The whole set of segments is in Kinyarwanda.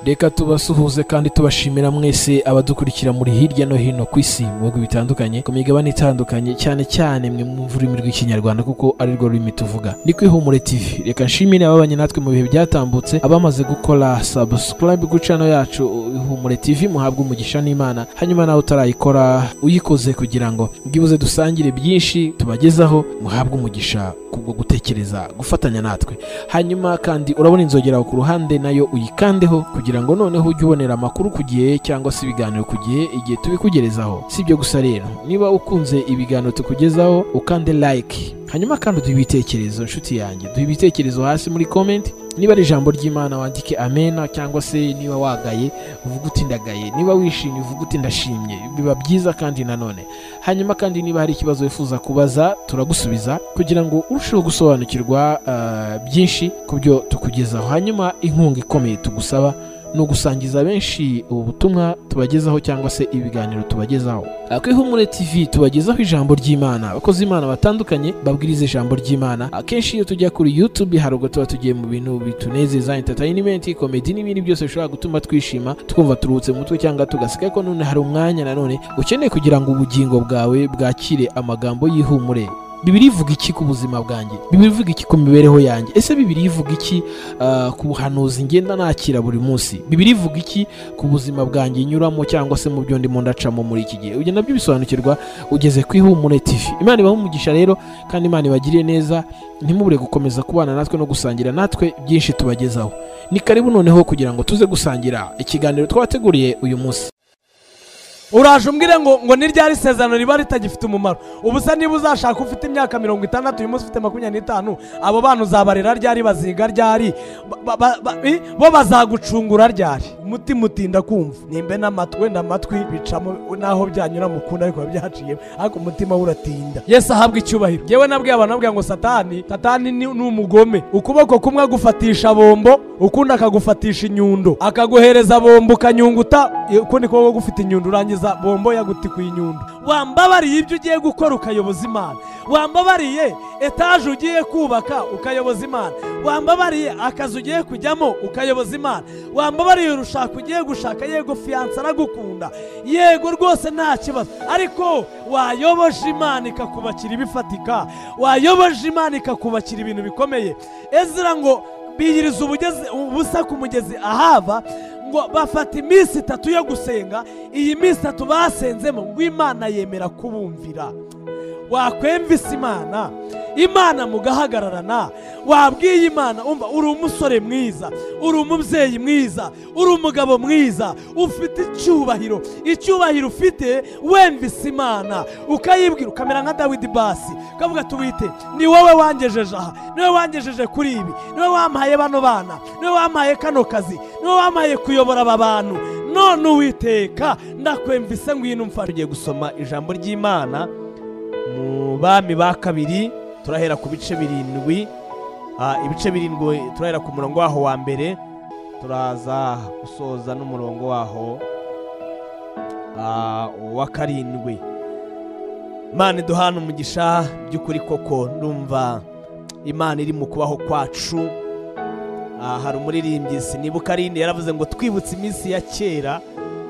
reka tubasuhuze kandi tubashimira mwese abadukurikira muri hirya no hino ku isi mu bihugu bitandukanye ku migabane itandukanye cyane cyane mwe mwumva ururimi rw'ikinyarwanda kuko ari rwo rurimi tuvuga ni ku ihumure tv reka nshimire ababanye natwe mu bihe byatambutse abamaze gukora subscribe ku channel yacu ihumure tv muhabwe umugisha n'imana hanyuma nawe utarayikora uyikoze kugira ngo bwibuze dusangire byinshi tubagezaho muhabwe umugisha kubwo gutekereza gufatanya natwe hanyuma kandi urabona inzogera aho ku ruhande nayo uyikandeho kugira ngo noneho ujye ubonera amakuru ku gihe cyangwa se ibiganiro ku gihe igihe tubikugerezaho si ibyo gusa rero niba ukunze ibiganiro tukugezaho ukande like hanyuma kandi uduhe ibitekerezo nshuti yanjye duhe ibitekerezo hasi muri comment niba ari ijambo ry'imana wandike amena cyangwa se niba wagaye uvuge uti ndagaye niba wishimye uvuge uti ndashimye biba byiza kandi nanone hanyuma kandi niba hari ikibazo wifuza kubaza turagusubiza kugira ngo urusheho gusobanukirwa ah, byinshi ku byo tukugezaho hanyuma inkunga ikomeye tugusaba ni ugusangiza benshi ubu butumwa tubagezaho cyangwa se ibiganiro tubagezaho Ah, ku ihumure tv tubagezaho ijambo ry'imana abakozi imana batandukanye babwiriza ijambo ry'imana akenshi iyo tujya kuri youtube hari ubwo tuba tugiye mu bintu bitunezeza entertainment komedi n'ibindi byose bishobora gutuma twishima twumva turuhutse mu mutwe cyangwa tugaseka ko none hari umwanya nanone ukeneye kugira ngo ubugingo bwawe bwakire amagambo y'ihumure bibiri ivuga iki ku buzima bwanjye bibiri ivuga iki ku mibereho yanjye ese bibiri ivuga iki ah, ku buhanuzi ngenda nakira buri munsi bibiri ivuga iki ku buzima bwanjye nyuramo cyangwa se mu byo ndimo ndacamo muri iki gihe ibyo nabyo bisobanukirwa ugeze ku ihumure tv imana ibaha umugisha rero kandi imana ibagiriye neza ntimubure gukomeza kubana natwe no gusangira natwe byinshi tubagezaho ni karibu noneho kugira ngo tuze gusangira ikiganiro twabateguriye uyu munsi uraje umbwire ngo ngo ni ryari isezerano riba ritagifite umumaro ubusa niba uzashaka ufite imyaka mirongo itandatu uyu munsi ufite makumyabiri n'itanu abo bana uzabarera ryari baziga ryari ba- ba- ba- i? bo bazagucungura ryari umutima utinda kumva nimbe n'amatwi wenda amatwi bicamo naho byanyura mu kundi ariko biba byaciyemo ariko umutima we uratinda yesu ahabwa icyubahiro yewe nabwiye abantu nabwiye ngo satani satani ni ni umugome ukuboko kumwe agufatisha bombo ukundi akagufatisha inyundo akaguhereza bombo ukanyunguta ukundi kuboko gufite inyundo urangiza bombo yagutikuye inyundo wambabariye ibyo ugiye gukora ukayoboza imana wambabariye etaje ugiye kubaka ukayoboza imana wambabariye akazi ugiye kujyamo ukayoboza imana wambabariye urushaka ugiye gushaka yego fiyanse aragukunda yego rwose nta kibazo ariko wayoboje imana ikakubakira ibifatika wayoboje imana ikakubakira ibintu bikomeye ezira ngo biyiriza ubugezi- ubusa ku mugezi ahava ngo bafata iminsi itatu yo gusenga iyi minsi itatu basenzemo ngo imana yemera kubumvira wakwemvisa imana imana mugahagararana wabwiye imana umva uri umusore mwiza uri umubyeyi mwiza uri umugabo mwiza ufite icyubahiro icyubahiro ufite wemvise imana ukayibwira ukamera nka dawidi basi ukavuga ati wite ni wowe wangejeje aha ni wowe wangejeje kuri ibi ni wowe wampaye bano bana ni wowe wampaye kano kazi ni wowe wampaye kuyobora aba bantu none uwiteka ndakwemvise ngwino mfashe tugiye gusoma ijambo ry'imana mu bami ba kabiri turahera ku bice birindwi Ah, ibice birindwi turahera ku murongo waho wa mbere turaza gusoza n'umurongo waho ah, wa karindwi imana iduhana umugisha by'ukuri koko ndumva imana iri mu kubaho kwacu Ah, hari umuririmbyi sinibuka arinde yaravuze ngo twibutse iminsi ya kera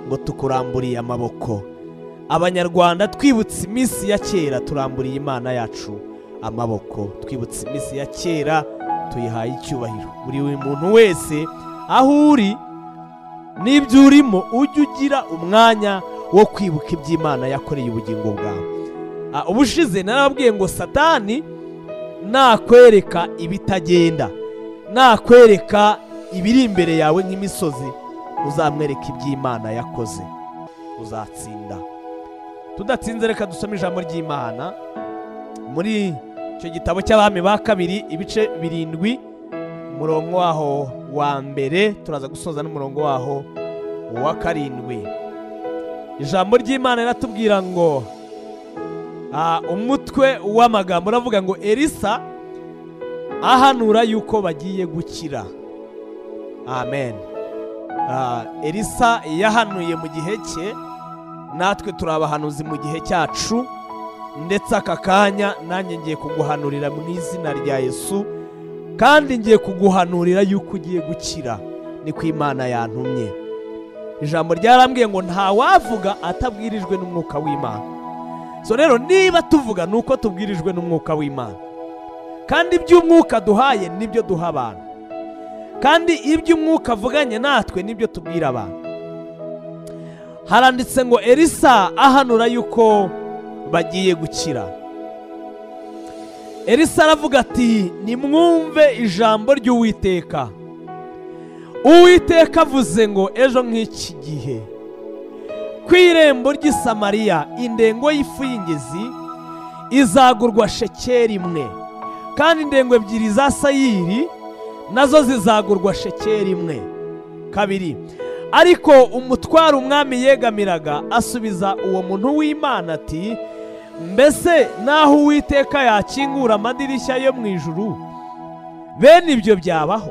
ngo tukuramburiye amaboko abanyarwanda twibutse iminsi ya kera turamburiye imana yacu amaboko twibutse iminsi ya kera tuyihaye icyubahiro buri muntu wese aho uri n'ibyo urimo ujye ugira umwanya wo kwibuka iby'imana yakoreye ubugingo bwawe Ah, ubushize narababwiye ngo satani nakwereka ibitagenda nakwereka ibiri imbere yawe nk'imisozi uzamwereka iby'imana yakoze uzatsinda tudatsinze reka dusome ijambo ry'imana muri icyo gitabo cy'abami ba kabiri ibice birindwi umurongo waho wa mbere turaza gusoza n'umurongo waho wa karindwi ijambo ry'imana riratubwira ngo ah, umutwe w'amagambo uravuga ngo elisa ahanura yuko bagiye gukira amen Ah, elisa yahanuye mu gihe cye natwe turi abahanuzi mu gihe cyacu ndetse aka kanya nanjye ngiye kuguhanurira mu izina rya yesu kandi ngiye kuguhanurira yuko ugiye gukira niko imana yantumye ijambo ryarambwiye ngo ntawavuga atabwirijwe n'umwuka w'imana so rero niba tuvuga ni uko tubwirijwe n'umwuka w'imana kandi iby'umwuka duhaye nibyo duha abantu kandi ibyo umwuka avuganye natwe nibyo tubwira abantu haranditse ngo elisa ahanura yuko bagiye gukira elisa aravuga ati nimwumve ijambo ry'uwiteka uwiteka avuze ngo ejo nk'iki gihe ku irembo ry'i Samariya indengo y'ifu y'ingezi izagurwa shekeri imwe kandi indengo ebyiri za sayiri nazo zizagurwa shekeri imwe kabiri ariko umutwaro umwami yegamiraga asubiza uwo muntu w'imana ati mbese naho uwiteka yakingura amadirishya yo mu ijuru bene ibyo byabaho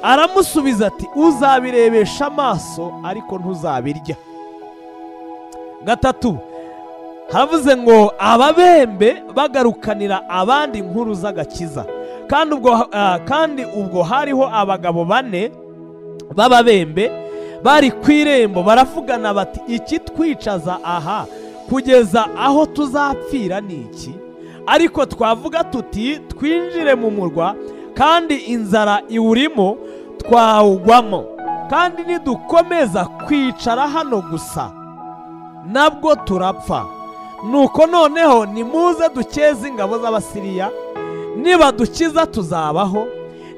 aramusubiza ati uzabirebesha amaso ariko ntuzabirya gatatu haravuze ngo ababembe bagarukanira abandi inkuru z'agakiza kandi ubwo ah, kandi ubwo hariho abagabo bane b'ababembe bari ku irembo baravugana bati ikitwicaza aha kugeza aho tuzapfira ni iki ariko twavuga tuti twinjire mu murwa kandi inzara iwurimo twawugwamo kandi nidukomeza kwicara hano gusa nabwo turapfa nuko noneho nimuze dukeze ingabo z'abasiriya nibadukiza tuzabaho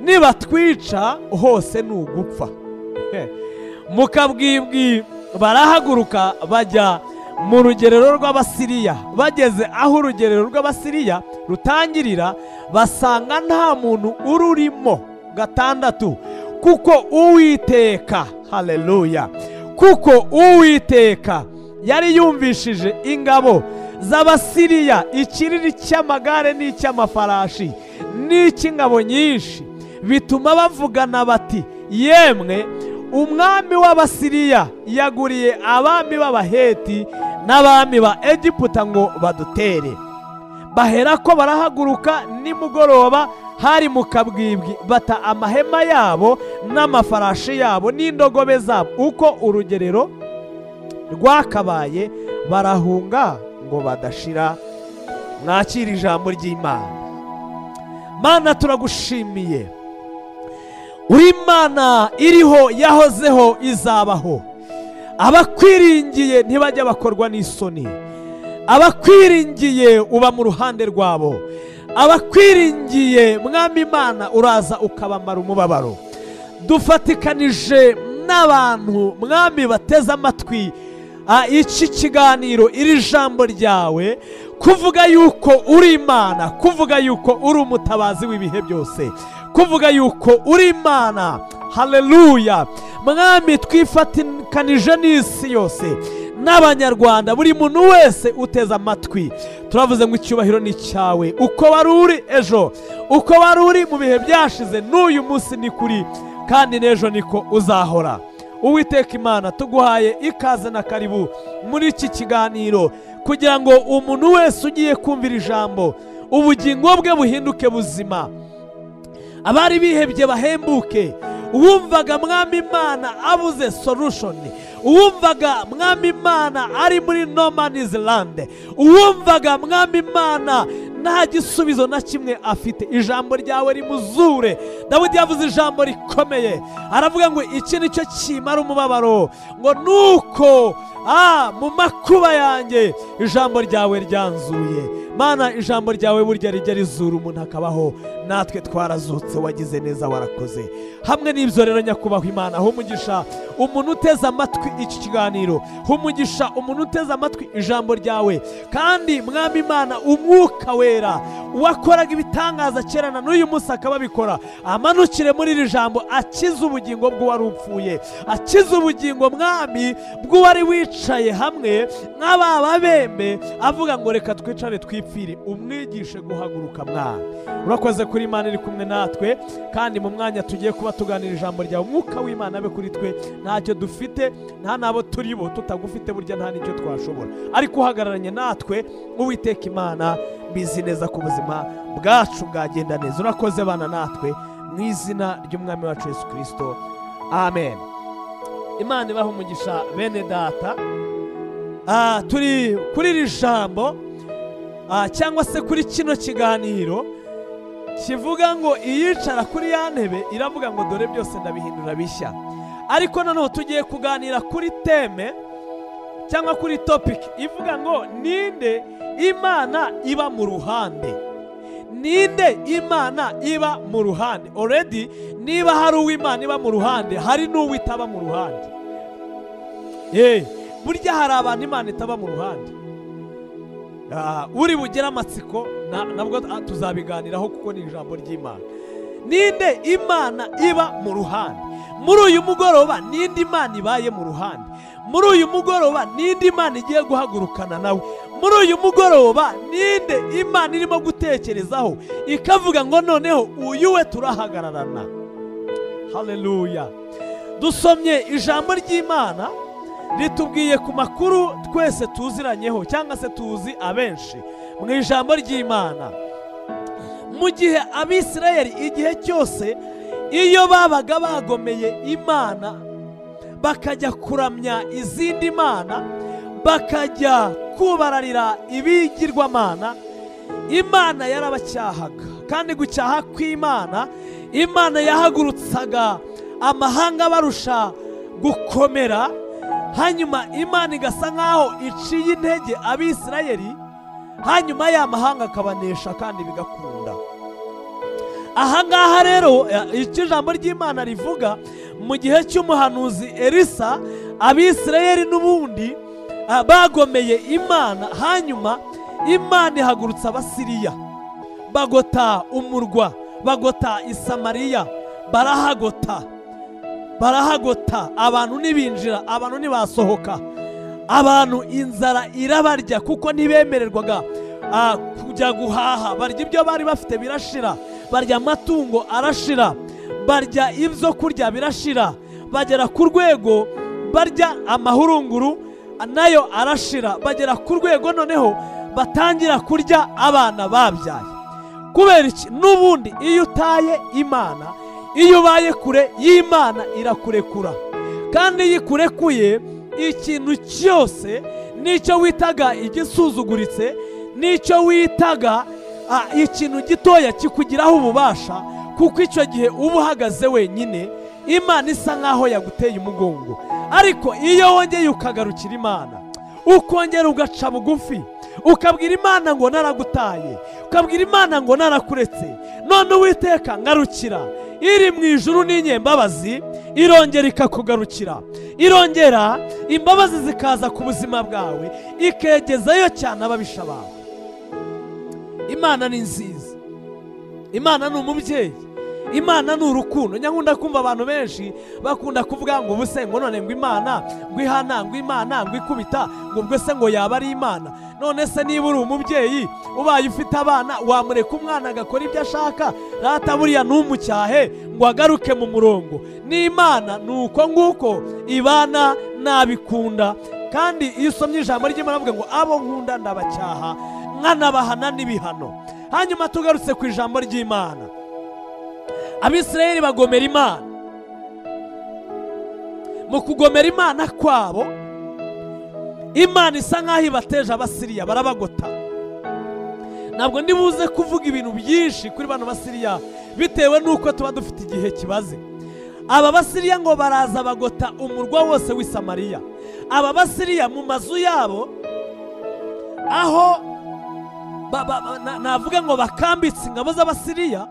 nibatwica hose ni ugupfa mukabwibwi barahaguruka bajya mu rugerero rw'abasiriya bageze aho urugerero rw'abasiriya rutangirira basanga nta muntu ururimo gatandatu kuko uwiteka hareruya kuko uwiteka yari yumvishije ingabo z'abasiriya ikiriri cy'amagare n'icy'amafarashi n'icy'ingabo nyinshi bituma bavugana bati yemwe umwami w'abasiriya yaguriye abami b'abaheti n'abami ba egiputa ngo badutere bahera ko barahaguruka nimugoroba hari mu kabwibwi bata amahema yabo n'amafarashi yabo n'indogobe zabo uko urugerero rwakabaye barahunga ngo badashira mwakire ijambo ry'imana mana turagushimiye uri imana iriho yahozeho izabaho abakwiringiye ntibajya bakorwa n'isoni abakwiringiye uba mu ruhande rwabo abakwiringiye mwami imana uraza ukabamara umubabaro dufatikanije n'abantu mwami bateze amatwi ah, iki kiganiro iri jambo ryawe kuvuga yuko uri imana kuvuga yuko uri umutabazi w'ibihe byose kuvuga yuko uri imana hareruya mwami twifatikanije n'isi yose n'abanyarwanda buri muntu wese uteze amatwi turavuze ngo icyubahiro ni icyawe uko wari uri ejo uko wari uri mu bihe byashize n'uyu munsi ni kuri kandi n'ejo niko uzahora uwiteka imana tuguhaye ikaze na karibu muri iki kiganiro kugira ngo umuntu wese ugiye kumvira ijambo ubugingo bwe buhinduke buzima abari bihebye bahembuke uwumvaga mwami imana abuze sorushoni uwumvaga mwami imana ari muri nomanizilande uwumvaga mwami imana nta gisubizo na kimwe afite ijambo ryawe rimuzure dawidi yavuze ijambo rikomeye aravuga ngo iki ni cyo kimara umubabaro ngo nuko ah, mu makuba yanjye ijambo ryawe ryanzuye mana ijambo ryawe burya rijya rizura umuntu akabaho natwe twarazutse wagize neza warakoze hamwe n'ibyo rero nyakubahwa imana aho umugisha umuntu uteze amatwi iki kiganiro humugisha umuntu uteze amatwi ijambo ryawe kandi mwami imana umwuka wera uwakoraga ibitangaza kera na n'uyu munsi akaba abikora amanukire muri iri jambo akiza ubugingo bw'uwari upfuye akiza ubugingo mwami bw'uwari wicaye hamwe nk'ababa bembe avuga ngo reka twicare twipfire umwigishe guhaguruka mwana urakoze kuri imana iri kumwe natwe kandi mu mwanya tugiye kuba tuganira ijambo ryawe umwuka w'imana abe kuri twe ntacyo dufite nta n'abo turi bo tutagufite burya nta n'icyo twashobora ariko uhagararanye natwe uwiteka imana bizi neza ko ubuzima bwacu bwagenda neza urakoze bana natwe mu mu izina ry'umwami wacu yesu kirisito amen imana ibaha umugisha bene data Ah, turi kuri iri jambo ah, cyangwa se kuri kino kiganiro kivuga ngo iyicara kuri ya ntebe iravuga ngo dore byose ndabihindura bishya ariko noneho tugiye kuganira kuri teme cyangwa kuri topiki ivuga ngo ninde imana iba mu ruhande ninde imana iba mu ruhande already niba hari uw'imana iba mu ruhande hari n'uwo itaba mu ruhande Eh, burya hari abantu imana itaba mu ruhande Ah, uri bugere amatsiko na- nabwo ah, tuzabiganiraho kuko ni ijambo ry'imana ninde imana iba mu ruhande muri uyu mugoroba ninde imana ibaye mu ruhande muri uyu mugoroba ninde imana igiye guhagurukana nawe muri uyu mugoroba ninde imana irimo gutekerezaho ikavuga ngo noneho uyu we turahagararana haleluya dusomye ijambo ry'imana ritubwiye ku makuru twese tuziranyeho cyangwa se tuzi abenshi mu ijambo ry'imana mu gihe abisirayeli igihe cyose iyo babaga bagomeye imana bakajya kuramya izindi mana bakajya kubararira ibigirwamana imana yarabacyahaga kandi gucyaha kw'imana imana yahagurutsaga amahanga barusha gukomera hanyuma imana igasa nk'aho iciye intege abisirayeli hanyuma ya mahanga akabanesha kandi bigakunda aha ngaha rero eh, icyo ijambo ry'imana rivuga mu gihe cy'umuhanuzi elisa abisirayeli n'ubundi ah, bagomeye imana hanyuma imana ihagurutsa abasiriya bagota umurwa bagota isamariya barahagota barahagota abantu ntibinjira abantu ntibasohoka abantu inzara irabarya kuko ntibemererwaga ah, kujya guhaha barya ibyo bari bafite birashira barya amatungo arashira barya ibyo kurya birashira bagera ku rwego barya amahurunguru nayo arashira bagera ku rwego noneho batangira kurya abana babyaye kubera iki n'ubundi iyo utaye imana iyo ubaye kure y'imana irakurekura kandi iyo ikurekuye ikintu cyose n'icyo witaga igisuzuguritse n'icyo witaga ah, ikintu gitoya kikugiraho ububasha kuko icyo gihe uba uhagaze wenyine imana isa nk'aho yaguteye umugongo ariko iyo wongeye ukagarukira imana ukongera ugaca bugufi ukabwira imana ngo naragutaye ukabwira imana ngo narakuretse none uwiteka ngarukira iri mu ijuru n'inyembabazi irongera ikakugarukira irongera imbabazi zikaza ku buzima bwawe ikegezayo cyane ababisha bawe imana ni nziza imana ni umubyeyi imana ni urukundo nyakunda kumva abantu benshi bakunda kuvuga ngo ubuse ngo none ngo imana ngo ihana ngo imana ngo ikubita ngo ubwo se ngo yaba ari imana none se niba uri umubyeyi ubaye ufite abana wamureka umwana agakora ibyo ashaka rata buriya ntumucyahe ngo agaruke mu murongo n'imana ni uko nguko ibana nabikunda kandi iyo usomye ijambo ry'imana avuga ngo abo nkunda ndabacyaha nkanabahana n'ibihano hanyuma tugarutse ku ijambo ry'imana abisirayeli bagomera imana mu kugomera imana kwabo imana isa nk'aho ibateje abasiriya barabagota ntabwo ndi buze kuvuga ibintu byinshi kuri bano basiriya bitewe n'uko tuba dufite igihe kibaze aba basiriya ngo baraza bagota umurwa wose w'i samariya aba basiriya mu mazu yabo aho ba- ba- ba- na- navuga ngo bakambitse ingabo z'abasiriya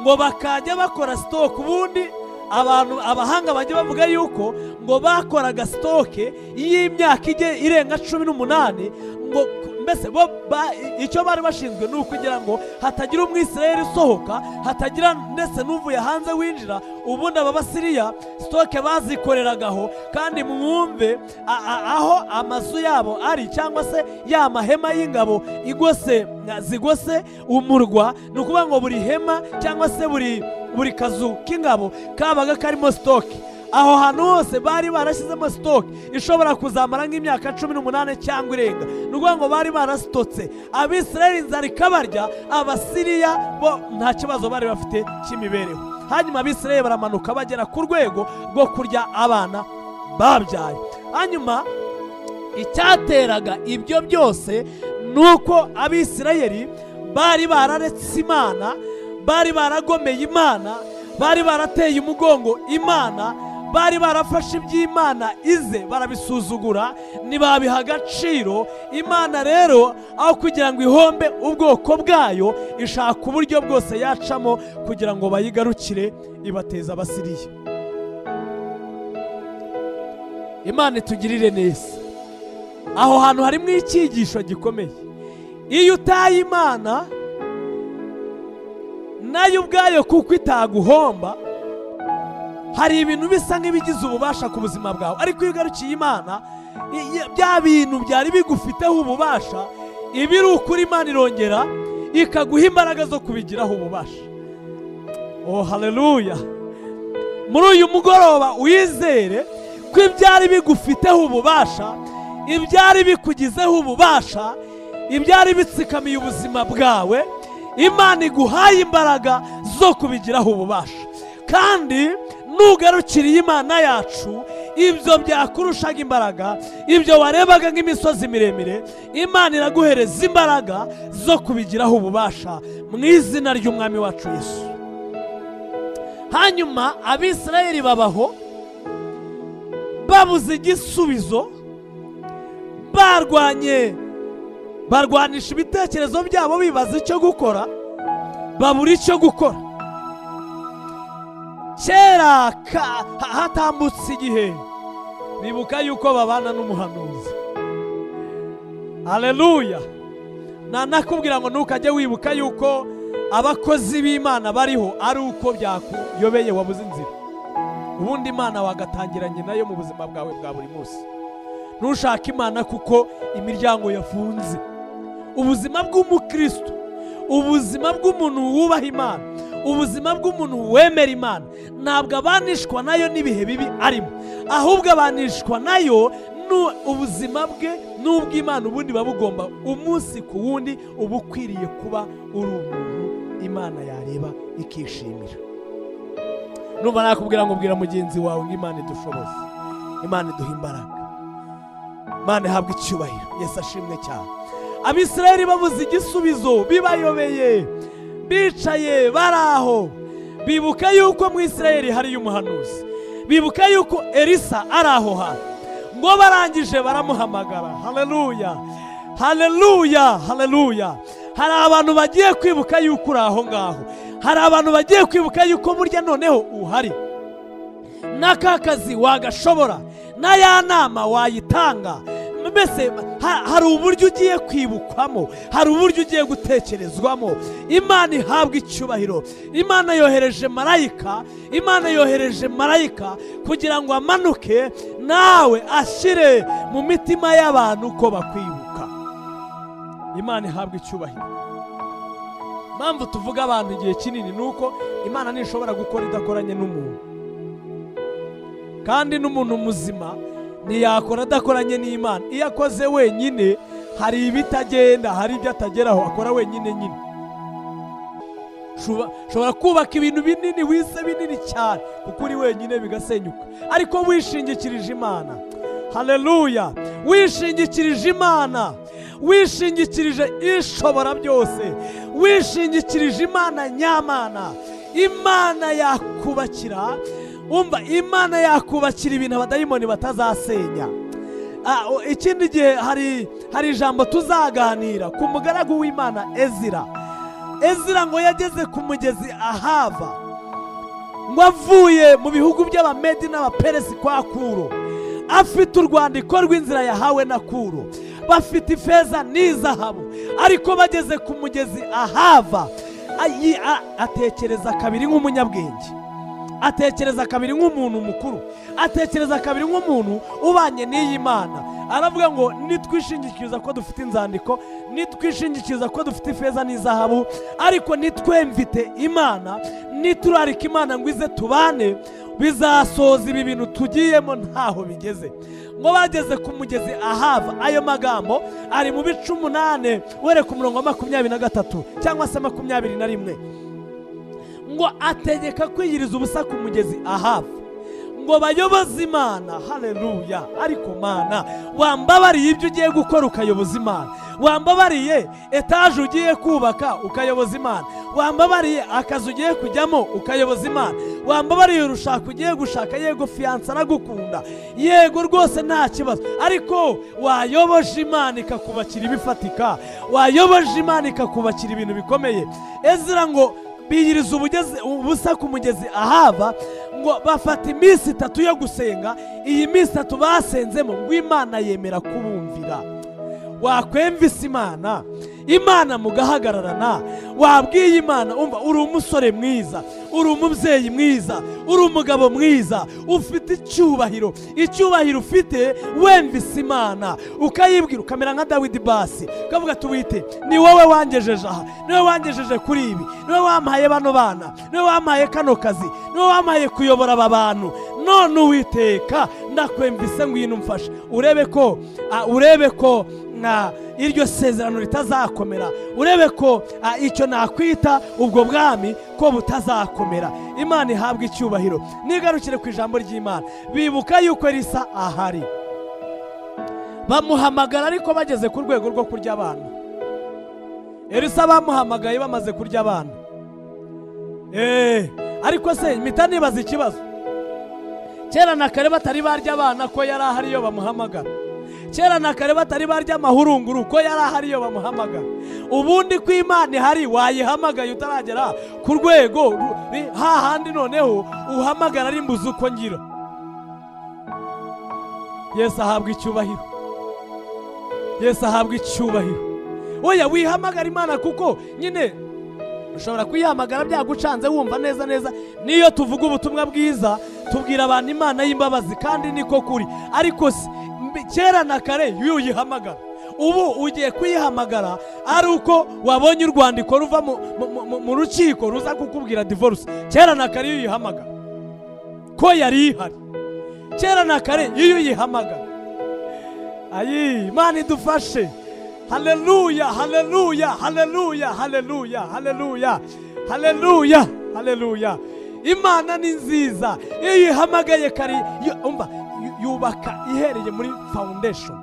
ngo bakajya bakora sitoke ubundi abantu abahanga bajya bavuga yuko ngo bakoraga sitoke y'imyaka ige irenga cumi n'umunani ngo ku- mbese bo ba- i- icyo bari bashinzwe ni ukugira ngo hatagira umwisirayeli usohoka hatagira ndetse n'uvuye hanze winjira ubundi aba basiriya sitoke bazikoreragaho kandi mwumve a- a- aho amazu yabo ari cyangwa se ya mahema y'ingabo igose na- zigose umurwa ni ukuvuga ngo buri hema cyangwa se buri buri kazu k'ingabo kabaga karimo sitoke aho hantu hose bari barashyizemo sitoke ishobora kuzamara nk'imyaka cumi n'umunani cyangwa irenga ni ukuvuga ngo bari barasitotse abisirayeli inzara ikabarya abasiriya bo nta kibazo bari bafite cy'imibereho hanyuma abisirayeli baramanuka bagera ku rwego rwo kurya abana babyaye hanyuma icyateraga ibyo byose ni uko abisirayeli bari bararetse imana bari baragomeye imana bari barateye umugongo imana bari barafashe iby'imana ize barabisuzugura ntibabiha agaciro imana rero aho kugira ngo ihombe ubwoko bwayo ishaka uburyo bwose yacamo kugira ngo bayigarukire ibateza abasiriya imana itugirire neza aho hantu harimo icyigisho gikomeye iyo utaye imana nayo ubwayo kuko itaguhomba hari ibintu bisa nk'ibigize ububasha ku buzima bwawe ariko iyo ugarukiye imana i- i- bya bintu byari bigufiteho ububasha ibi ari ukuri imana irongera ikaguha imbaraga zo kubigiraho ububasha oh haleluya muri uyu mugoroba uyizere ko ibyari bigufiteho ububasha ibyari bikugizeho ububasha ibyari bitsikamiye ubuzima bwawe imana iguhaye imbaraga zo kubigiraho ububasha kandi nugarukiriye imana yacu ibyo byakurushaga imbaraga ibyo warebaga nk'imisozi miremire imana iraguhereza imbaraga zo kubigiraho ububasha mu izina ry'umwami wacu yesu hanyuma abisirayeli babaho babuze igisubizo barwanye barwanisha ibitekerezo byabo bibaza icyo gukora babura icyo gukora kera ka- ha- hatambutse igihe bibuka yuko babana n'umuhanuzi aleluya nanakubwira ngo ntukajye wibuka yuko abakozi b'imana bariho ari uko byakuyobeye wabuze inzira ubundi imana wagatangiranye nayo mu buzima bwawe bwa buri munsi ntushake imana kuko imiryango yafunze ubuzima bw'umukristo ubuzima bw'umuntu wubaha imana ubuzima bw'umuntu wemera imana ntabwo abanishwa nayo n'ibihe bibi arimo ahubwo abanishwa nayo nu- ubuzima bwe n'ubw'imana ubundi buba bugomba umunsi ku wundi uba ukwiriye kuba uri umuntu imana yareba ikishimira numva nakubwira ngo bwira mugenzi wawe ngo imana idushoboze imana iduha imbaraga imana ihabwa icyubahiro yesu ashimwe cyane abisirayeli babuze igisubizo bibayobeye bicaye bari aho bibuka yuko mu isirayeli hariyo umuhanuzi bibuka yuko elisa ari aho hantu ngo barangije baramuhamagara haleluya haleluya haleluya hari abantu bagiye kwibuka yuko uri aho ngaho hari abantu bagiye kwibuka yuko burya noneho uhari n'aka kazi wagashobora n'aya nama wayitanga mbese ha- hari uburyo ugiye kwibukwamo hari uburyo ugiye gutekerezwamo imana ihabwa icyubahiro imana yohereje marayika imana yohereje marayika kugira ngo amanuke nawe ashyire mu mitima y'abantu ko bakwibuka imana ihabwa icyubahiro impamvu tuvuga abantu igihe kinini ni uko imana ntishobora gukora idakoranye n'umuntu kandi n'umuntu muzima ntiyakora adakoranye n'imana iyo akoze wenyine hari ibitagenda hari ibyo atageraho akora wenyine nyine Shuba- ushobora kubaka ibintu binini wise binini cyane kuko uri wenyine bigasenyuka ariko wishingikirije imana haleluya wishingikirije imana wishingikirije ishobora byose wishingikirije imana nyamana imana yakubakira umva imana yakubakira ibintu abadayimoni batazasenya Ah, o- ikindi gihe hari hari ijambo tuzaganira ku mugaragu w'imana ezira ezira ngo yageze ku mugezi ahava ngo avuye mu bihugu by'abamedi n'abaperesi kwa kuro afite urwandiko rw'inzira yahawe na kuro bafite ifeza n'izahabu ariko bageze ku mugezi ahava ayi- a- atekereza kabiri nk'umunyabwenge atekereza kabiri nk'umuntu mukuru atekereza kabiri nk'umuntu ubanye n'iyi mana aravuga ngo nitwishingikiriza ko dufite inzandiko nitwishingikiriza ko dufite ifeza n'izahabu ariko nitwemvite imana niturarika imana ngo ize tubane bizasoza ibi bintu tugiyemo ntaho bigeze ngo bageze ku mugezi ahava ayo magambo ari mu bice umunani wereka umurongo wa makumyabiri na gatatu cyangwa se makumyabiri na rimwe ngo ategeka kwiyiriza ubusa ku mugezi ahava ngo bayoboze imana hareruya ariko mana wambabariye ibyo ugiye gukora ukayoboza imana wambabariye etaje ugiye kubaka ukayoboza imana wambabariye akazi ugiye kujyamo ukayoboza imana wambabariye urushaka ugiye gushaka yego fiyansa aragukunda yego rwose nta kibazo ariko wayoboje imana ikakubakira ibifatika wayoboje imana ikakubakira ibintu bikomeye ezira ngo biyiriza ubugeze- ubusa ku mugezi ahava ngo bafata iminsi itatu yo gusenga iyi minsi itatu basenzemo ngo imana yemera kubumvira wakwemvise imana imana mugahagararana wabwiye imana umva uri umusore mwiza uri umubyeyi mwiza uri umugabo mwiza ufite icyubahiro icyubahiro ufite wemvise imana ukayibwira ukamera nka dawidi basi ukavuga ati wite ni wowe wangejeje aha ni wowe wangejeje kuri ibi ni wowe wampaye bano bana ni wowe wampaye kano kazi ni wowe wampaye kuyobora aba bantu none uwiteka ndakwemvise ngwino umfashe urebe ko ah, urebe ko na iryo sezerano ritazakomera urebe ko ah, icyo nakwita ubwo bwami ko butazakomera imana ihabwa icyubahiro nigarukire ku ijambo ry'imana bibuka yuko risa ahari bamuhamagara ariko bageze ku rwego rwo kurya abana elisa bamuhamagaye bamaze kurya abana Eh, ariko se mpita nibaza ikibazo kera na kare batari barya abana ko yari ahari iyo bamuhamagara kera na kare batari barya amahurunguru ko yari ahari iyo bamuhamagara ubundi ko imana ihari wayihamagaye utaragera ku rwego ru- ri- hahandi noneho uhamagara ari mbuzi uko ngira yesu ahabwa icyubahiro yesu ahabwa icyubahiro oya wihamagara imana kuko nyine ushobora kuyihamagara byagucanze wumva neza neza niyo tuvuga ubutumwa bwiza tubwira abantu imana y'imbabazi kandi niko kuri ariko si mbi- kera na kare iyo uyihamagara ubu ugiye kuyihamagara ari uko wabonye urwandiko ruva mu- mu- mu- mu rukiko ruza kukubwira divorce kera na kare iyo uyihamagara ko yari ihari kera na kare iyo uyihamagara ayi imana idufashe haleluya haleluya haleluya haleluya haleluya haleluya haleluya imana ni nziza iyo uyihamagaye kari yo- umva yu- yubaka ihereye muri foundation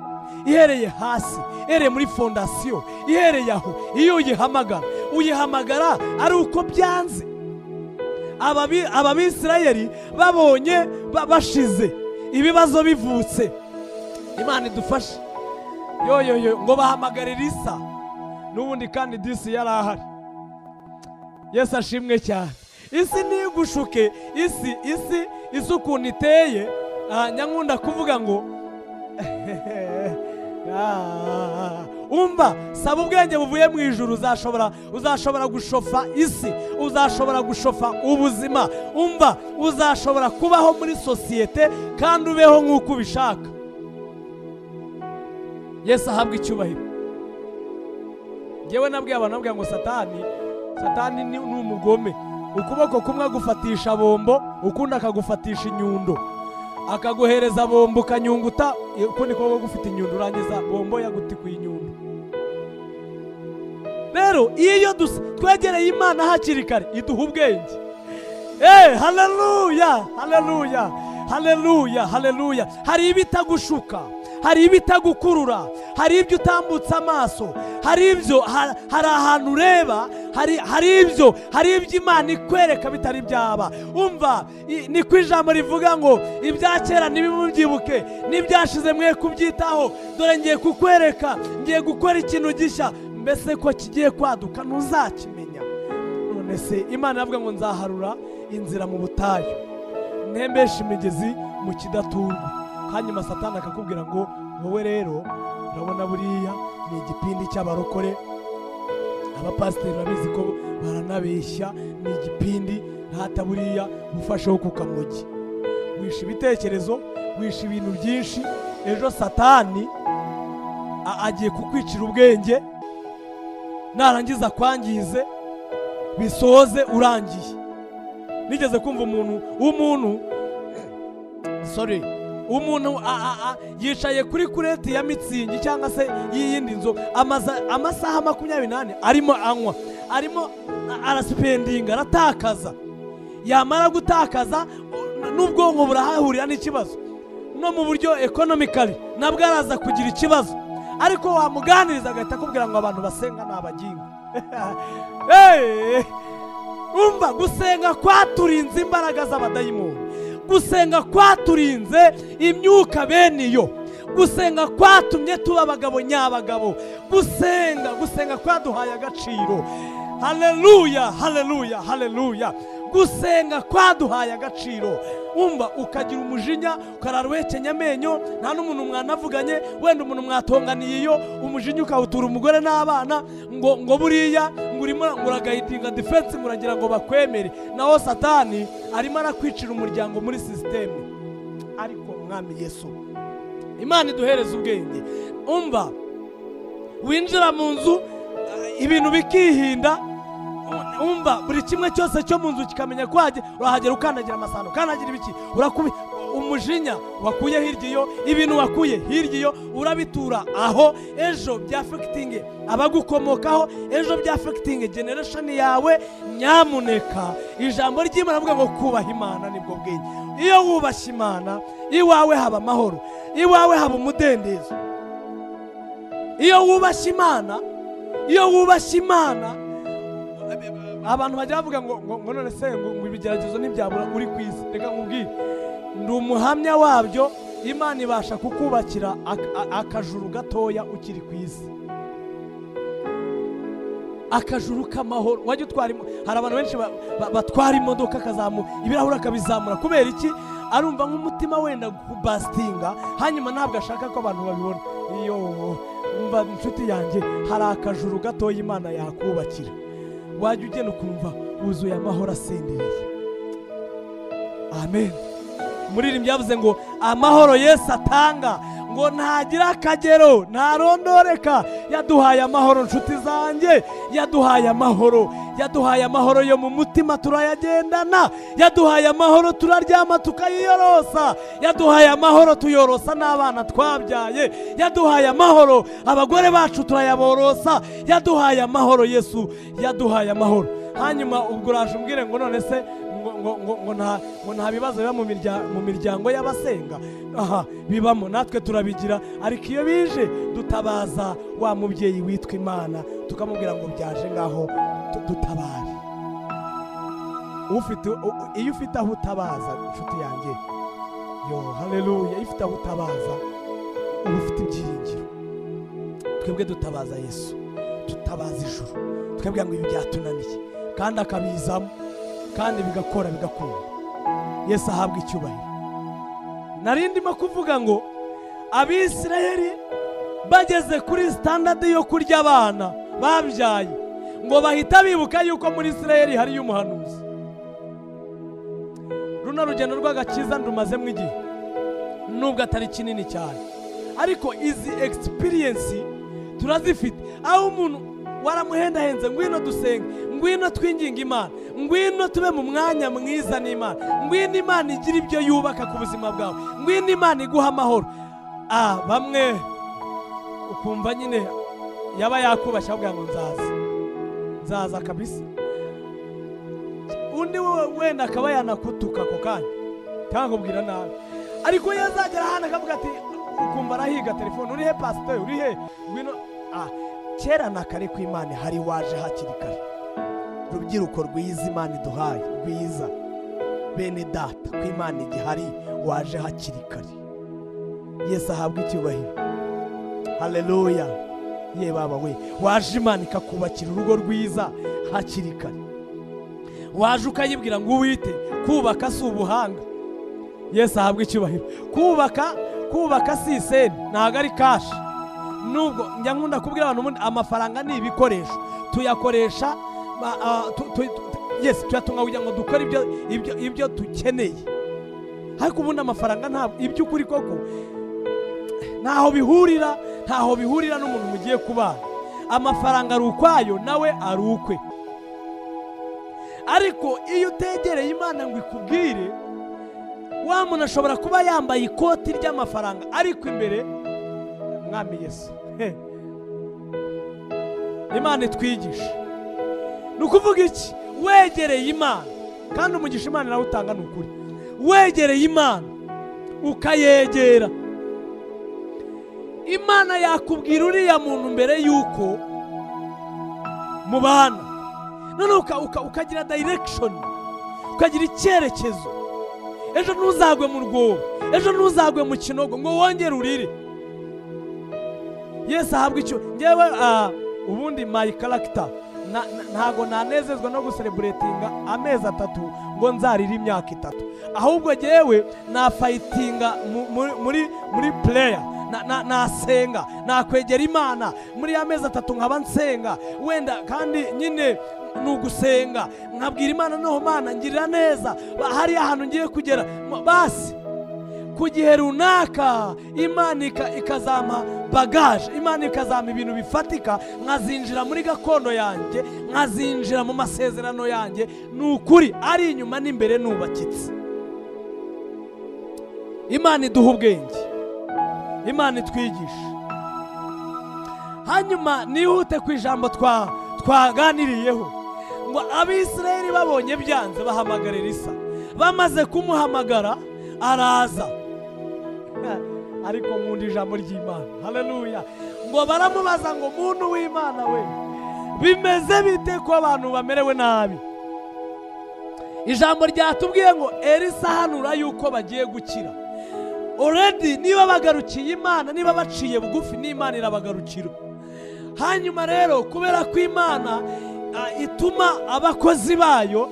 ihereye hasi ihereye muri fondasiyo ihereye aho iyo uyihamagara uyihamagara ari uko byanze ababi- ababisirayeli babonye ba- bashize ibibazo bivutse imana idufashe yoyoyo ngo bahamagarire isa n'ubundi kandi disi yari ahari yesu ashimwe cyane isi ntigushuke isi isi isi ukuntu iteye ah, nyankunda kuvuga ngo Ah, umva saba ubwenge buvuye mu ijuru uzashobora uzashobora gushofa isi uzashobora gushofa ubuzima umva uzashobora kubaho muri sosiyete kandi ubeho nk'uko ubishaka yesu ahabwa icyubahiro ngewe nabwiye abantu nabwiye ngo satani satani ni ni umugome ukuboko kumwe agufatisha bombo ukundi akagufatisha inyundo akaguhereza bombo ukanyunguta ukundi kuboko gufite inyundo urangiza bombo yagutikuye inyundo rero iyo dusa- twegereye imana hakiri kare iduha ubwenge Eh, haleluya, haleluya, haleluya, haleluya. Hari ibitagushuka, hari ibitagukurura, hari ibyo utambutse amaso, hari ibyo ha- hari ahantu ureba, hari hari ibyo hari ibyo Imana ikwereka bitari byaba. Umva, i- niko ijambo rivuga ngo ibya kera ntibimubyibuke, n'ibyashize mwe kubyitaho. Dore ngiye kukwereka, ngiye gukora ikintu gishya, mbese ko kigiye kwaduka ntuzakimenya. none se imana iravuga ngo nzaharura inzira mu butayu ntembeshe imigezi mu kidaturwa hanyuma satani akakubwira ngo wowe rero urabona buriya ni igipindi cy'abarokore abapasiteri babizi ko baranabeshya ni igipindi ntata buriya gufasheho ku kamugi wisha ibitekerezo wisha ibintu byinshi ejo satani a- agiye kukwicira ubwenge narangiza akwangize bisoze urangiye nigeze kumva umuntu w'umuntu sore umuntu a- a- a- yicaye kuri kureti ya mitsingi cyangwa se y'iyindi nzoga amaza- amasaha makumyabiri n'ane arimo anywa arimo a- arasipendinga aratakaza yamara gutakaza n'ubwonko burahahurira n'ikibazo no mu buryo ekonomikari nabwo araza kugira ikibazo ariko wamuganiriza agahita akubwira ngo abantu basenga ni abaginga Hey! umva gusenga kwaturinze imbaraga z'abadayimoni gusenga kwaturinze imyuka bene iyo gusenga kwatumye tuba abagabo nyabagabo gusenga gusenga kwaduhaye agaciro haleluya haleluya haleluya gusenga kwaduhaye agaciro umva ukagira umujinya ukararwekenya amenyo nta n'umuntu mwanavuganye wenda umuntu mwatonganiye iyo umujinya ukawutura umugore n'abana ngo ngo buriya ngo urimo ngo uragayitinga defense ngo uragira ngo bakwemere naho satani arimo arakwicira umuryango muri sisiteme ariko mwami yesu imana iduhereze ubwenge umva winjira mu nzu eh, ibintu bikihinda umva buri kimwe cyose cyo mu nzu kikamenya ko wahagera urahagera ukandagira amasano ukandagira ibiki urakubi umujinya wakuye hirya iyo ibintu wakuye hirya iyo urabitura aho ejo byafekitinge abagukomokaho ejo byafekitinge generesheni yawe nyamuneka ijambo ry'imana avuga ngo kubaha imana nibwo bwenge iyo wubashye imana iwawe haba amahoro iwawe haba umudendezo iyo wubashye imana iyo wubashye imana abantu bajya bavuga ngo ngo ngo none se ngo ngo ibigeragezo ntibyabura uri ku isi reka nkubwire ndi umuhamya wabyo imana ibasha kukubakira ak- a- akajuru gatoya ukiri ku isi akajuru k'amahoro wajya utwara imo- hari abantu benshi ba- ba- batwara imodoka akazamu ibirahuri akabizamura kubera iki arumva nk'umutima wenda kubasitinga hanyuma ntabwo ashaka ko abantu babibona iyo umva inshuti yanjye hari akajuru gatoya imana yakubakira wajya ugenda ukumva wuzuye amahoro asendereye amen umuririmbyi yavuze ngo amahoro yesu atanga ngo ntagira akagero ntarondoreka yaduhaye amahoro nshuti zanjye yaduhaye amahoro yaduhaye amahoro yo mu mutima turayagendana yaduhaye amahoro turaryama tukayiyorosa yaduhaye amahoro tuyorosa n'abana twabyaye yaduhaye amahoro abagore bacu turayaborosa yaduhaye amahoro yesu yaduhaye amahoro hanyuma ubwo uraje umbwire ngo none se ngo ngo- ngo- ngo nta ngo nta bibazo biba mu mirya- mu miryango y'abasenga aha bibamo natwe turabigira ariko iyo bije dutabaza wa mubyeyi witwa imana tukamubwira ngo byaje ngaho tu- dutabare ufite u- u- iyo ufite aho utabaza inshuti yanjye yo haleluya iyo ufite aho utabaza uba ufite ibyiringiro twebwe dutabaza yesu dutabaza ijuru twebwe ngo ibi byatunaniye kandi akabizamo kandi bigakora bigakunda yesu ahabwa icyubahiro nari ndimo kuvuga ngo abisirayeli bageze kuri sitandadi yo kurya abana babyaye ngo bahita bibuka yuko muri isirayeli hariyo umuhanuzi runo rugendo rw'agakiza ndumazemo igihe nubwo atari kinini cyane ariko izi egisipiriyensi turazifite aho umuntu waramuhendahenze ngwino dusenge ngwino twinginga imana ngwino tube mu mwanya mwiza n'imana ngwino imana igira ibyo yubaka ku buzima bwawe ngwino imana iguha amahoro ah bamwe ukumva nyine yaba yakubashye avuga ngo nzaza nzaza kabisa undi we wenda akaba yanakutuka ako kanya cyangwa akubwira nabi ariko iyo azagera hano akavuga ati ukumva arahiga telefone uri he pasiteri uri he ngwino ah kera na kare ku imana hari waje hakiri kare rubyiruko rwiza imana iduhaye rwiza bene data ku imana igihari waje hakiri kare yesu ahabwa icyubahiro haleluya ye baba we waje imana ikakubakira urugo rwiza hakiri kare waje ukayibwira ngo uwite kubaka si ubuhanga yesu ahabwa icyubahiro kubaka kubaka si iseni ntabwo ari kashi nubwo njya nkunda kubwira abantu ubundi amafaranga ni ibikoresho tuyakoresha ba- ah, tu- tu- tu- yes tuyatunga kugira ngo dukore ibyo- ibyo- ibyo dukeneye ariko ubundi amafaranga ntabwo iby'ukuri koko ntaho bihurira ntaho bihurira n'umuntu mugiye kubana amafaranga ari ukwayo nawe ari ukwe ariko iyo utegereye imana ngo ikubwire wa muntu ashobora kuba yambaye ikoti ry'amafaranga ariko imbere mwami yesu he. imana itwigisha ni ukuvuga iki wegereye imana kandi umugisha imana nawe utanga ni ukuri wegereye imana ukayegera imana yakubwira uriya muntu mbere y'uko mubana noneho uka- uka- ukagira direction ukagira icyerekezo ejo ntuzagwe mu rwobo ejo ntuzagwe mu kinogo ngo wongere urire yesu ahabwa icyo ngewe ah, ubundi my character na- na- ntago nanezezwa no gusereburetinga amezi atatu ngo nzarire imyaka itatu ahubwo ngewe nafayitinga mu- muri- muri muri pureya nasenga nakwegera imana muri ya mezi atatu nkaba nsenga wenda kandi nyine ni ugusenga nkabwira imana noneho mana ngirira neza ba- hariya ahantu ngiye kugera Ma- basi ku gihe runaka imana ika- ikazampa bagaje imana ikazampa ibintu bifatika nkazinjira muri gakondo yanjye nkazinjira mu masezerano yanjye ni ukuri ari inyuma n'imbere nubakitse imana iduha ubwenge imana itwigisha hanyuma nihute ku ijambo twa twaganiriyeho ngo abisirayeli babonye byanze bahamagarira isa bamaze kumuhamagara araza ariko nkunda ijambo ry'imana haleluya ngo baramubaza ngo muntu w'imana we bimeze bite ko abantu bamerewe nabi ijambo ryatubwiye ngo elisa hanura yuko bagiye gukira already niba bagarukiye imana niba baciye bugufi n'imana irabagarukira hanyuma rero kubera ko imana ah, ituma abakozi bayo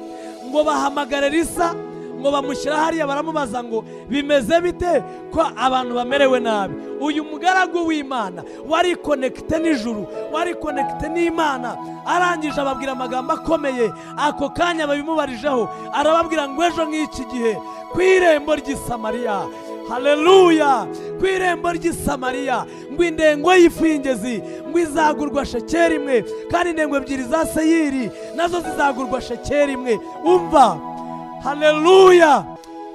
ngo bahamagare risa ngo bamushyira hariya baramubaza ngo bimeze bite ko abantu bamerewe nabi uyu mugaragu w'imana wari konekite n'ijuru wari konekite n'imana arangije ababwira amagambo akomeye ako kanya babimubarijeho arababwira ngo ejo nk'iki gihe ku irembo ry'i samariya haleluya ku irembo ry'i samariya ngo indengo y'ifu y'ingezi ngo izagurwa shekeri imwe kandi indengo ebyiri za seyiri nazo zizagurwa shekeri imwe umva haleluya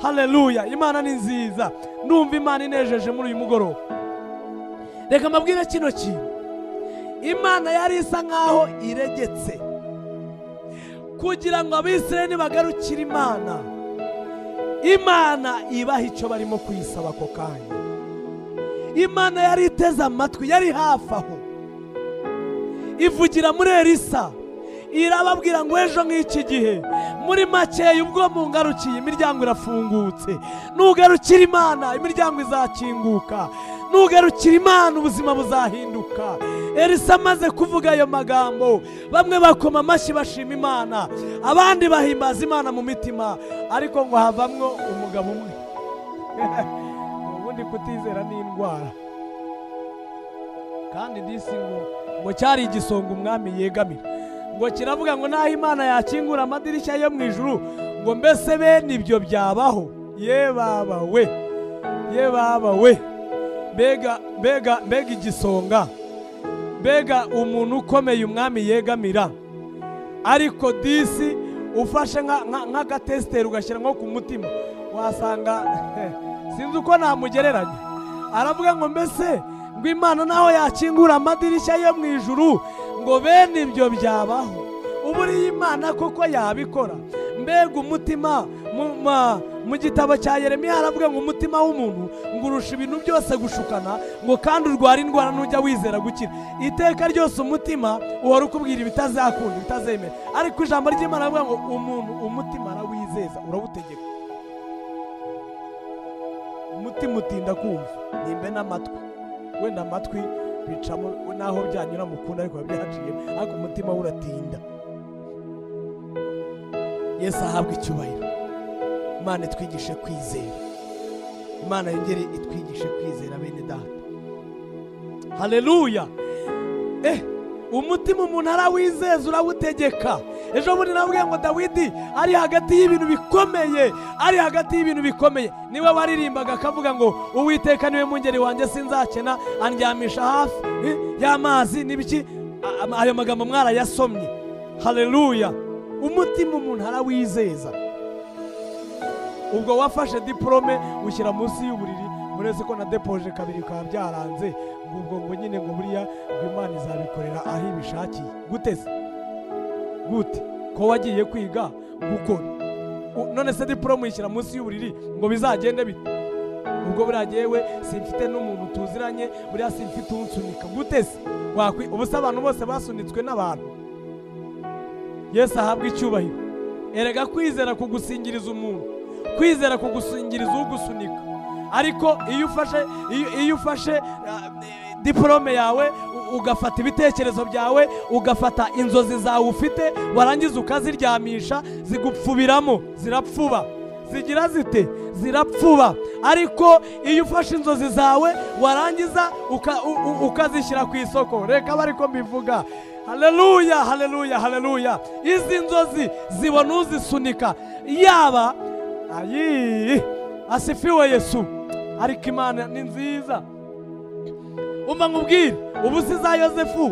haleluya imana ni nziza numva imana inejeje muri uyu mugoroba reka mbabwire kino kintu imana yari isa nkaho iregetse kugira ngo abisirayeli bagarukire imana imana ibaha icyo barimo kuyisaba ako kanya imana yari iteze amatwi yari hafi aho ivugira muri elisa irababwira ngo ejo nk'iki gihe muri makeya ubwo mungarukiye imiryango irafungutse nugarukira imana imiryango izakinguka nugarukira imana ubuzima buzahinduka elisa amaze kuvuga ayo magambo bamwe bakoma amashyi bashima imana abandi bahimbaza imana mu mitima ariko ngo havamwo umugabo umwe ubundi kutizera ni indwara kandi disi ngo ngo cyari igisonga umwami yegamira ngo kiravuga ngo n'aho imana yakingura amadirishya yo mu ijuru ngo mbese bene ibyo byabaho ye baba we ye baba we mbega mbega mbega igisonga mbega umuntu ukomeye umwami yegamira ariko disi ufashe nka- nka- nk'agatesiteri ugashyira nko ku mutima wasanga sinzi uko namugereranya aravuga ngo mbese ngo imana naho yakingura amadirishya yo mu ijuru ngo bene ibyo byabaho uburiye imana koko yabikora mbega umutima mu- ma- mu gitabo cya yeremiya haravuga ngo umutima w'umuntu ngo urusha ibintu byose gushukana ngo kandi urwara indwara n'ujya wizera gukira iteka ryose umutima uhora ukubwira ibitazakunda ibitazemera ariko ijambo ry'imana rivuga ngo umuntu umutima arawizeza urawutegeka umutima utinda kumva nimbe n'amatwi wenda amatwi bicamo n'aho byanyura mu kundi ariko biba byaciyemo ariko umutima we uratinda yesu ahabwa icyubahiro imana itwigishe kwizera imana yongere itwigishe kwizera bene data haleluya eh umutima umuntu arawizeza urawutegeka ejo bundi navuga ngo dawidi ari hagati y'ibintu bikomeye ari hagati y'ibintu bikomeye niwe waririmbaga akavuga ngo uwiteka niwe mungeri wanjye sinzakena andyamisha hafi eh, y'amazi n'ibiki A- ama- ayo magambo mwarayasomye haleluya umutima umuntu arawizeza ubwo wafashe diporome ushyira munsi y'uburiri uretse ko na depoje kabiri bikaba byaranze ngo ubwo ngo nyine ngo buriya ngo imana izabikorera aho ibishakiye guteze gute ko wagiye kwiga gukora U- none se diporome uyishyira munsi y'uburiri ngo bizagende bite ubwo buriya yewe simfite n'umuntu tuziranye buriya simfite unsunika guteze wakwi ubu se abantu bose basunitswe n'abantu yesu ahabwa icyubahiro erega kwizera kugusingiriza umuntu kwizera kugusingiriza ugusunika ariko iyo ufashe iyo, iyo ufashe ah, eh, diporome yawe u- ugafata ibitekerezo byawe ugafata inzozi zawe ufite warangiza ukaziryamisha zigupfubiramo zirapfuba zigira zite zirapfuba ariko iyo ufashe inzozi zawe warangiza uka- u- u- ukazishyira ku isoko reka bariko mbivuga haleluya haleluya haleluya izi nzozi zibona uzisunika yaba ayi asifiwe yesu ariko imana ni nziza umva nkubwire ubu si za yosefu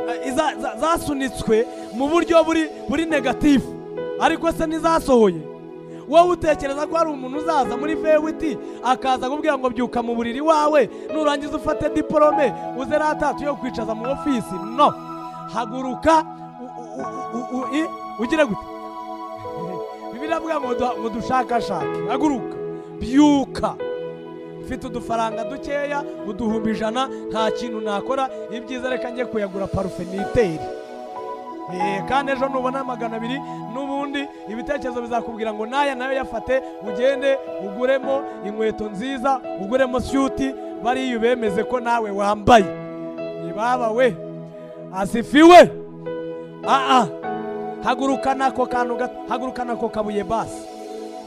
eh, iza- za- zasunitswe mu buryo buri buri negatifu ariko se ntizasohoye wowe utekereza ko hari umuntu uzaza muri vewiti akaza akubwira ngo byuka mu buriri wawe nurangiza ufate diporome uze ratatu yo kwicaza mu ofisi no haguruka u- u- u- u- u- i- ugire gute bibiri avuga ngo duha- ngo dushakashake haguruka byuka mfite udufaranga dukeya uduhumbi ijana nta kintu nakora ibyiza reka njye kuyagura parufe niteri Eh, kandi ejo nubona magana abiri n'ubundi ibitekerezo bizakubwira ngo n'aya nayo yafate ugende uguremo inkweto nziza uguremo syuti bariya ubemeze ko nawe wambaye ibaba we asifiwe aa hagurukana ako kantu gato hagurukana ako kabuye basi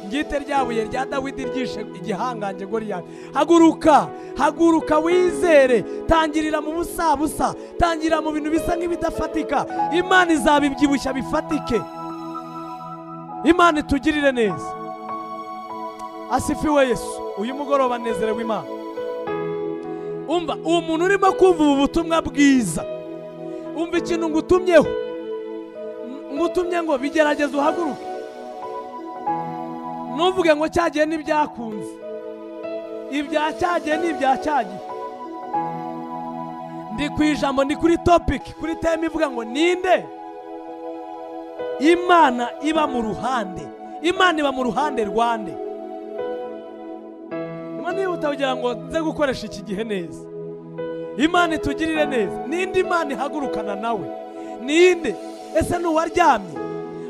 ngite rya buye rya dawidi ryishe igihangange goriyati haguruka haguruka wizere tangirira mu busabusa tangirira mu bintu bisa nk'ibidafatika imana izabibyibushya bifatike imana itugirire neza asifiwe yesu uyu mugoroba nezerewe imana umva uwo muntu urimo kumva ubu butumwa bwiza umva ikintu ngutumyeho ngutumye ngo bigerageze uhaguruke ntuvuge ngo cyagiye n'ibyakunze ibya cyagiye n'ibya cyagiye ndi ku ijambo ni kuri topiki kuri teme ivuga ngo ninde imana iba mu ruhande imana iba mu ruhande rwande imana yihuta kugira ngo nze gukoresha iki gihe neza imana itugirire neza ninde imana ihagurukana nawe ninde ese ni uwaryamye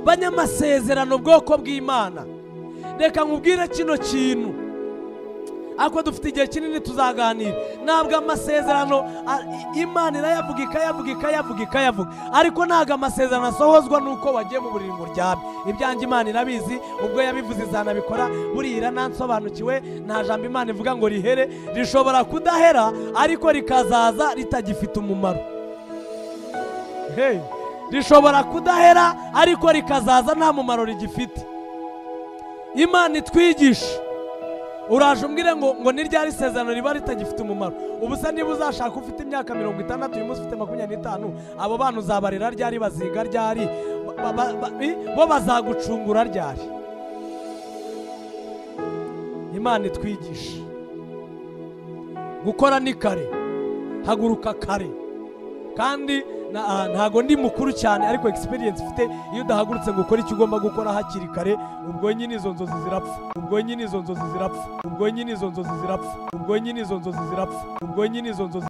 banyamasezerano ubwoko bw'imana reka nkubwire kino kintu ariko dufite igihe kinini tuzaganira ntabwo amasezerano a- i- imana irayavuga ikayavuga ikayavuga ikayavuga ariko ntabwo amasezerano asohozwa n'uko wagiye mu buriri ngo uryame ibyanjye imana irabizi ubwo yabivuze izanabikora buriya iranansobanukiwe nta jambo imana ivuga ngo rihere rishobora kudahera ariko rikazaza ritagifite umumaro Hey, rishobora kudahera ariko rikazaza nta mumaro rigifite imana itwigisha uraje umbwire ngo ngo ni ryari isezerano riba ritagifite umumaro ubu se niba uzashaka ufite imyaka mirongo itandatu uyu munsi ufite makumyabiri n'itanu abo bana uzabarera ryari baziga ryari ba- ba- ba- i- bo bazagucungura ryari imana itwigisha gukora ni kare haguruka kare kandi na- ah, ntago ndi mukuru cyane ariko experience ufite iyo udahagurutse ngo ukore icyo ugomba gukora hakiri kare ubwo nyine izo nzozi zirapfa ubwo nyine izo nzozi zirapfa ubwo nyine izo nzozi zirapfa ubwo nyine izo nzozi zirapfa ubwo nyine izo nzozi